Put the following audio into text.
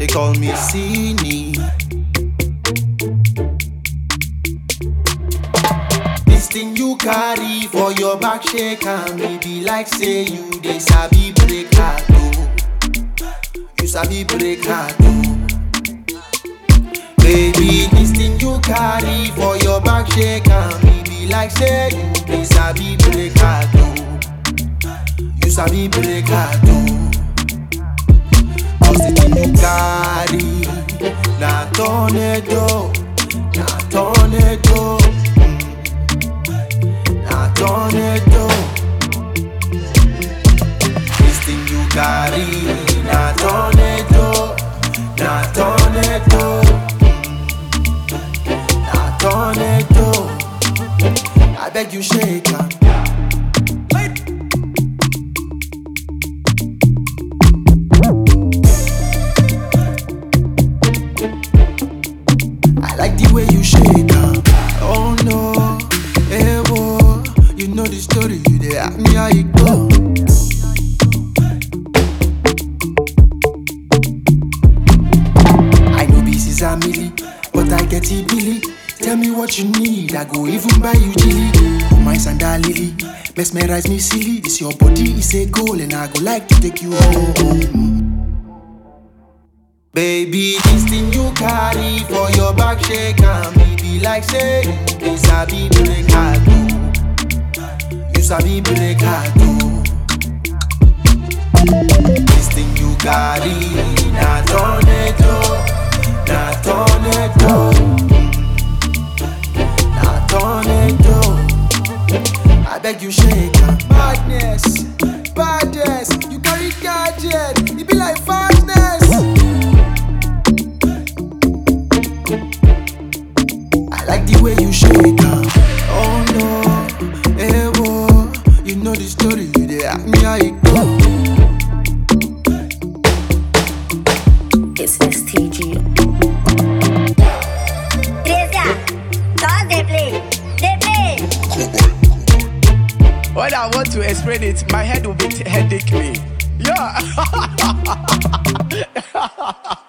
They call me Sini. This thing you carry for your back shake and me be like say you they sabi break heart oh. You sabi break heart oh. Baby, this thing you carry for your back shake and me be like say you they sabi break heart oh. You sabi break heart oh. Cause the thing you carry na tornado, na tornado, mm, na tornado. This thing you carry na tornado, na tornado, mm, na tornado. I beg you shake am. I like the way you shake am. Oh no, hey whoa. You know the story, you dey ask me how it go. I know this is a milli, but I get it Billy. Tell me what you need, I go even buy you chili. Oh my sandal lily, mesmerize me silly. This your body is a goal, and I go like to take you home. Baby, this thing you carry for your back shake and me be like say you dey sabi break heart oh. You sabi break heart oh. This thing you carry na tornado, na tornado, na tornado. I beg you shake am. Badness, badness, you carry gadget, it be like fastness. I like the way you shake am. Oh no, hey whoa, you know the story, you dey ask me how it go. It's STG. Teresa, stop they play. They play. When I want to explain it, my head will be headache me. Yeah.